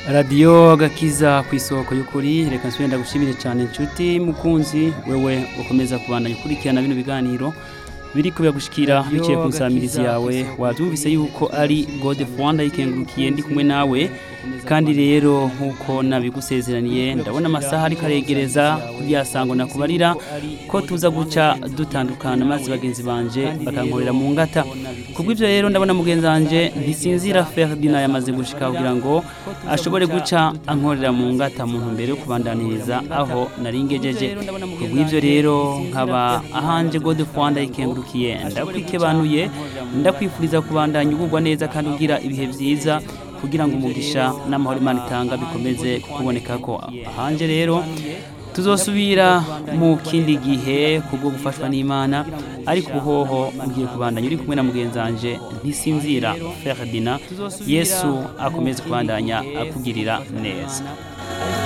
radiyo gakiza ku isoko y'ukuri reka nsubire ndagushimire cyane inshuti mukunzi wewe ukomeza kubandanya ukurikirana bino biganiro biri kubiyagushikira biciye ku nsamirizi yawe wabyumvise yuko ari gode rwanda yikengurukiye ndi kumwe nawe kandi rero nk'uko nabigusezeraniye ndabona amasaha ariko aregereza kugira sango nakubarira ko tuza guca dutandukana maze bagenzi banje bakankorera mu ngata kubw'ibyo rero ndabona mugenzi wanje ntisinzira Ferdinand yamaze gushika kugira ngo ashobore guca ankorera mu ngata mu ntumbero yo kubandaniriza aho nari ngejeje kubw'ibyo rero nkaba ahanje gode rwanda yikengurukiye ndakwikebanuye ndakwifuriza kubandanya ugubwa neza kandi ugira ibihe byiza kugira ngo umugisha n'amahoro imana itanga bikomeze kuboneka ko ahanje rero tuzosubira mu kindi gihe kubwo gufashwa n'imana ariko ubuhoho ugiye kubandanya uri kumwe na mugenzi wanje ntisinzira Ferdinand yesu akomeze kubandanya akugirira neza